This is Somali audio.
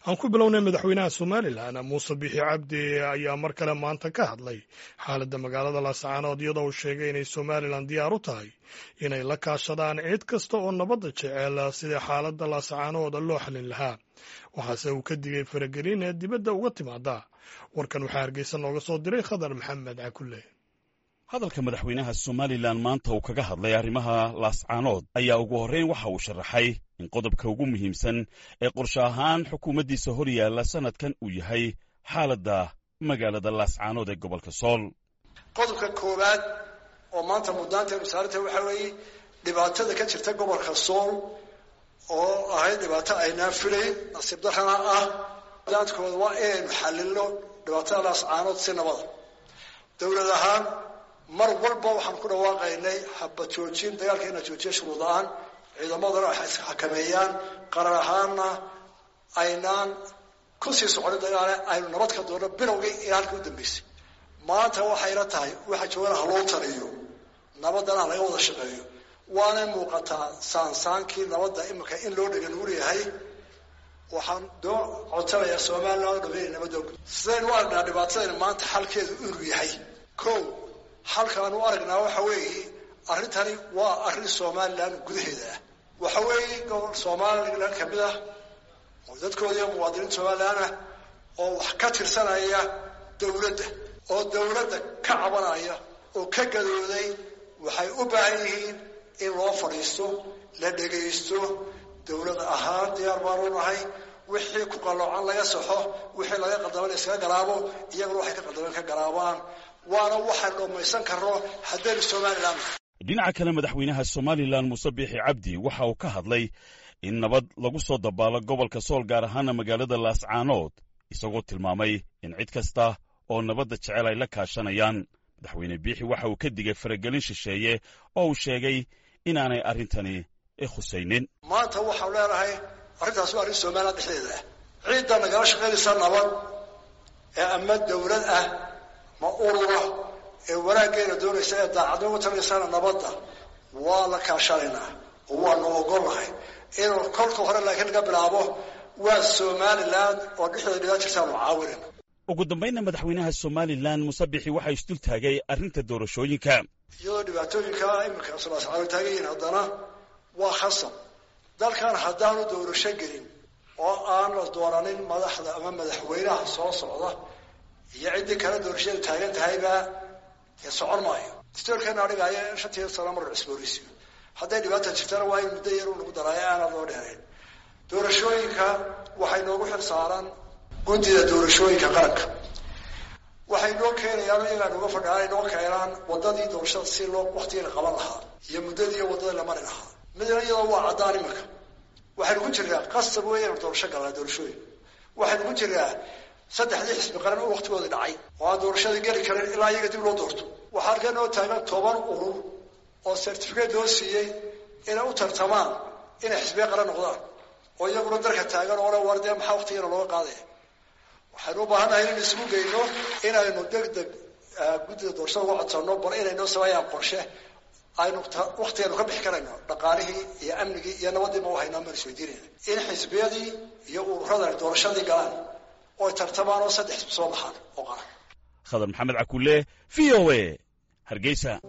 aan ku bilownay madaxweynaha somalilan muuse bixi cabdi ayaa mar kale maanta ka hadlay xaaladda magaalada laascaanood iyadoo uu sheegay inay somalilan diyaar u tahay inay la kaashadaan cid kasta oo nabadda jecel sida xaaladda laascaanood loo xalin lahaa waxaase uu ka digay faragelin ee dibadda uga timaada warkan waxaa hargeysa nooga soo diray khadar maxamed cakulle hadalka madaxweynaha somalilan maanta uu kaga hadlay arrimaha laascaanood ayaa ugu horreyn waxa uu sharaxay in qodobka ugu muhiimsan ee qorshe ahaan xukuumaddiisa hor yaalla sannadkan uu yahay xaaladda magaalada laascaanood ee gobolka sool qodobka koowaad oo maanta muddaanteenu saaranta waxaa weeye dhibaatada ka jirta gobolka sool oo ahayd dhibaato aynaan filayn nasiib darrana ah daadkooda waa inaynu xallilno dhibaatada laascaanood si nabada dowlad ahaan mar walba waxaan ku dhawaaqaynay haba joojin dagaalka inaa joojiya shuruud la-aan ciidamadana waxay isxakameeyaan qarar ahaanna aynaan kusii soconin dagaale aynu nabad ka doonno bilowgii ilaa halka u dambeysay maanta waxayna tahay waxa joogana ha loo taliyo nabadana laga wada shaqeeyo waanay muuqataa saansaankii nabadda iminka in loo dhega nuur yahay waxaan doo codsanayaa somalilan o dham inay nabadda sidaynu u aragnaa dhibaatadayna maanta xalkeedu inuu yahay ko halkaan u aragnaa waxa weeye arrintani waa arrin somalilan gudaheeda ah waxa weeye gobol somalilan kamid ah oo dadkoodii muwaadiniinta somalilan ah oo wax ka tirsanaya dowladda oo dowladda ka cabanaya oo ka gadooday waxay u baahan yihiin in loo fadhiisto la dhegaysto dowlad ahaan diyaar baanu nahay wixii ku qalloocan laga saxo wixii laga qaldamana iskaga garaabo iyaguna waxay ka qaldameen ka garaabaan waana waxaan dhammaysan karno haddaynu somalilan dhinaca kale madaxweynaha somalilan muuse biixi cabdi waxa uu ka hadlay in nabad lagu soo dabaalo gobolka sool gaar ahaana magaalada laascaanood isagoo tilmaamay in cid kasta oo nabadda jecel ay la kaashanayaan madaxweyne biixi waxa uu ka digay faragelin shisheeye oo uu sheegay inaanay arrintani khusaynin maanta waxaanu leenahay arrintaas waa arrin somalilan dhexdeeda ah ciidda nagala shaqaynaysa nabad ee ama dowlad ah ma urura ee wanaaggeena doonaysa ee daacadnimo utalaysana nabadda waa la kaashanaynaa oo waanu ogolnahay inuu kolka hore laakiin laga bilaabo waa somalilan oo dhexdeeda dhigaa jirtaanu caawinayna ugu dambaynna madaxweynaha somalilan muuse bixi waxaa isdul taagay arrinta doorashooyinka iyadoo dhibaatooyinka iminka sulaascaalo taagan yihiin haddana waa khasab dalkan haddaanu doorasho gelin oo aan la dooranin madaxda ama madaxweynaha soo socda iyo ciddii kale doorashada taagan tahayba dee socon maayo dastoorkeena adhigaayo in shantii sano mar cusboorisiyo hadday dhibaata jirtana waa in muddo yar u nagu daraayo aanad loo dheerayn doorashooyinka waxay noogu xil saaran guddida doorashooyinka qaranka waxay noo keenayaan iyagaa nooga fadhiaan ay noo keenaan wadadii doorashada si loo waktigii la qaban lahaa iyo muddadii iyo waddadii la mari lahaa midna iyadoo waa caddaan iminka waxaynu ku jirnaa qasab wey inu doorasho galnaa doorashooyin waxaynu ku jirnaa saddexdii xisbi qaran oo waktigoodii dhacay oo aan doorashadii geli karin ilaa iyaga dib loo doorto waxaa halkee noo taagan toban urur oo certificate loo siiyey inay u tartamaan inay xisbiya qaran noqdaan oo iyaguna dalka taagan oo le war dee maxaa waktigiina looga qaadaya waxaynu u baahannahay inaynu isugu geyno inaynu deg deg guddida doorashada uga codsanno bal inay noo sameeyaan qorshe aynu waktigaynu ka bixi karayno dhaqaalihii iyo amnigii iyo nabadiiba u haynaan baan isweydiinayna in xisbiyadii iyo ururada doorashadii galaan oo ay tartamaan oo saddex xisbi soo baxaan oo qaran khadar maxamed cakulle v o a hargeysa